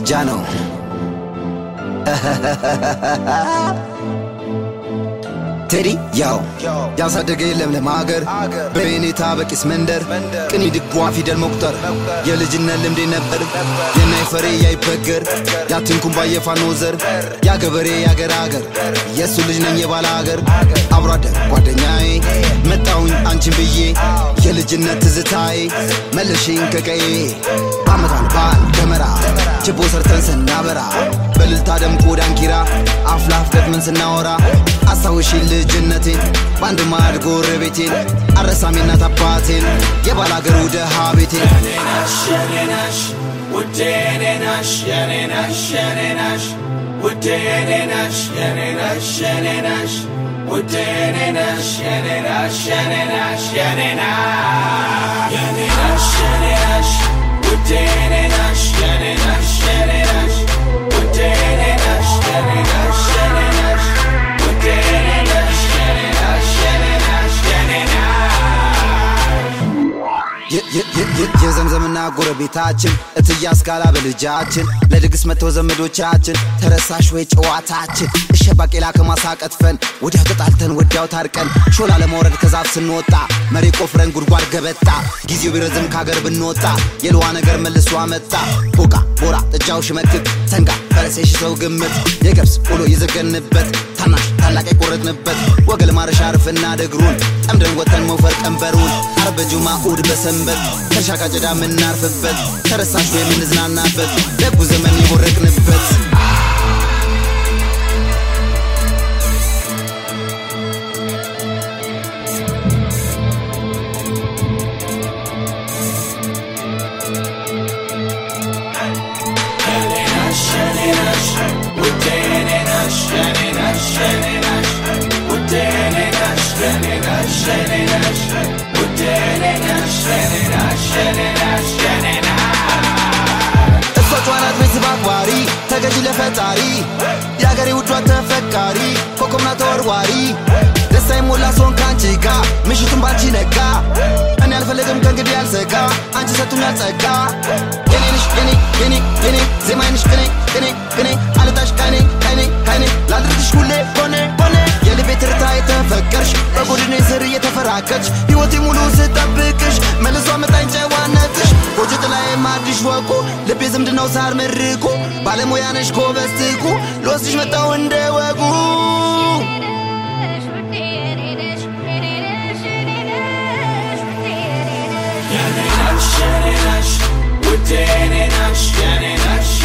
ጃ ነው ቴዲ ያው ያሳደገ ለምለም ሀገር በኔታ በቂስ መንደር ቅኒ ድጓ ፊደል መቁጠር የልጅነት ልምዴ ነበር የናይ ፈሬ ያይበገር ያትንኩም ባየፋኖ ዘር ያገበሬ ያገር አገር የእሱ ልጅ ነኝ የባለ ሀገር አብሮ አደግ ጓደኛዬ መጣውኝ አንቺን ብዬ የልጅነት ትዝታዬ መለሽኝ ከቀዬ አመታን በዓል ደመራ ችቦ ሰርተን ስናበራ በልልታ ደምቆ ዳንኪራ አፍላፍ ገጥመን ስናወራ አስታውሽኝ ልጅነቴን በአንድ ማዕድ ጎረቤቴን አረሳሜ እናት አባቴን የባል አገሩ ደሃ ቤቴን Yenenaş, yenenaş, ude yenenaş, yenenaş, yenenaş, ude yenenaş, yenenaş, yenenaş, ude yenenaş, yenenaş, yenenaş, yenenaş. Yenenaş, yenenaş, ude yenenaş, yenenaş, yenenaş, ude yenenaş, yenenaş, yenenaş, ude yenenaş, yenenaş, yenenaş, yenenaş. የ- የ- የ- የ- የዘምዘምና ጎረቤታችን እትያ አስካላ በልጃችን ለድግስ መጥተው ዘመዶቻችን ተረሳሽ ወይ ጨዋታችን እሸ ባቄላ ከማሳ ቀጥፈን ወዲያው ተጣልተን ወዲያው ታርቀን ሾላ ለመውረድ ከዛፍ ስንወጣ መሬ ቆፍረን ጉድጓድ ገበጣ ጊዜው ቢረዝም ካገር ብንወጣ የልዋ ነገር መልሶ አመጣ ቦቃ ቦራ ጥጃው ሽመክት ሰንጋ ፈረሴ ሽሰው ግምት የገብስ ቆሎ የዘገንበት ታናሽ ታላቅ የቆረጥንበት ወገል ማረሻ ርፍና ደግሩን ጠምደን ወተን መውፈር ቀንበሩን አርብ ጁማ እሑድ በሰንበት ከርሻ ቃጭዳ የምናርፍበት ተረሳሽ የምንዝናናበት ደጉ ዘመን የቦረቅንበት Yenenaş, yenenaş, ude yenenaş, yenenaş, yenenaş, ude yenenaş, yenenaş, yenenaş, ude yenenaş, yenenaş, yenenaş, yenenaş. እሷ ጨዋናት ቤተሰብ አክባሪ ተገዢ ለፈጣሪ የአገሬ ውዷ ተፈቃሪ ኮከብና ተወርዋሪ ደስታ የሞላ ሰውን ከአንቺ ጋ ምሽቱን ባንቺ ነጋ እኔ አልፈለግም ከእንግዲህ ያልሰጋ አንቺ ሰቱኛል ጸጋ የኔ ነሽ የኔ የኔ የኔ ዜማዬ ነሽ ቅኔ ቅኔ ቅኔ አልጣሽ ከኔ ከኔ ከኔ ላድርግሽ ሁሌ ሆኔ ሆኔ የልቤ ትርታ የተፈቀርሽ በጎድኔ ስር እየተፈራከች ሕይወቴ ሙሉ ስጠብቅሽ መልሶ አመጣኝ ጨዋነትሽ ጎጆ ጥላዬ ማድሽ ወቁ ልቤ ዝምድናው ሳር መርቁ ባለሙያ ነሽ ጎበዝ ትጉ ልወስድሽ መጣው እንደ ወጉ Yenenaş, yenenaş, ude yenenaş, yenenaş,